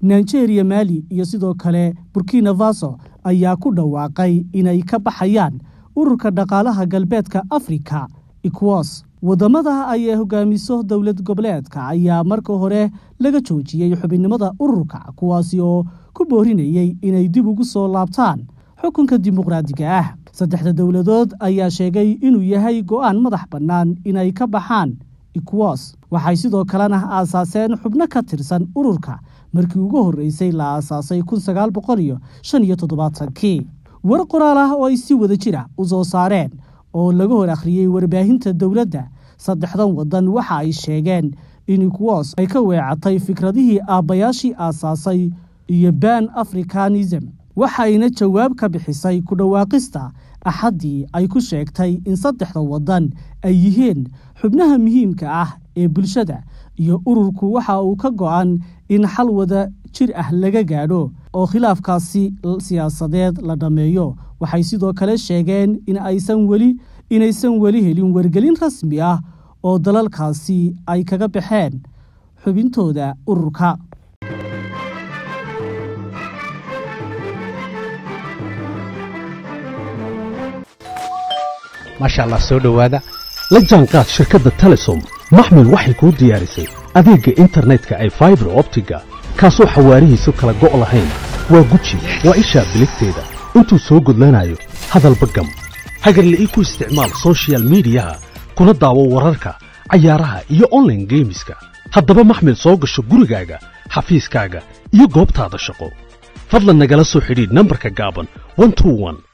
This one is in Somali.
nigeria mali iyo sidoo kale burkina faso ayaa ku dhawaaqay inay ka baxayaan ururka dhaqaalaha galbeedka afrika ecowas waddamada ay hogaamiso dowlad goboleedka ayaa marka hore laga joojiyey xubinnimada ururka kuwaasi oo ku boorinayay inay dib ugu soo laabtaan xukunka dimuqraadiga ah saddexda dowladood ayaa sheegay inuu yahay go'aan madax bannaan inay ka baxaan ecowas waxay sidoo kalena aasaaseen xubno ka tirsan ururka markii ugu horreysay la aasaasay kun sagaal boqol iyo shan iyo toddobaatankii war qoraal ah oo ay si wada jira u soo saareen oo laga hor akhriyey warbaahinta dowladda saddexdan waddan waxa ay sheegeen in ecowas ay ka weecatay fikradihii aabbayaashii aasaasay iyo ban africanism waxayna jawaab ka bixisay ku dhawaaqista axaddii ay ku sheegtay in saddexda waddan ay yihiin xubnaha muhiimka ah ee bulshada iyo ururku waxa uu ka go'an in xal wada jir ah laga gaadho oo khilaafkaasi siyaasadeed la dhammeeyo waxay sidoo kale sheegeen in aysan weli inaysan weli helin wargelin rasmi ah oo dalalkaasi ay kaga baxeen xubintooda ururka maasha allah soo dhowaada la jaanqaad shirkadda telesom maxmil waxay kuu diyaarisay adeegga internetka ay faibar optiga kaasoo xawaarihiisu kala go' lahayn waa guji waa ishaa biligteeda intuu soo gudlanayo hadalba gam hagarle ii ku isticmaal sochial midiyaha kuna daawo wararka cayaaraha iyo onlaine geemiska haddaba maxmil soo gasho gurigaaga xafiiskaaga iyo goobtaada shaqo fadlan nagala soo xidhiidh nambarka gaaban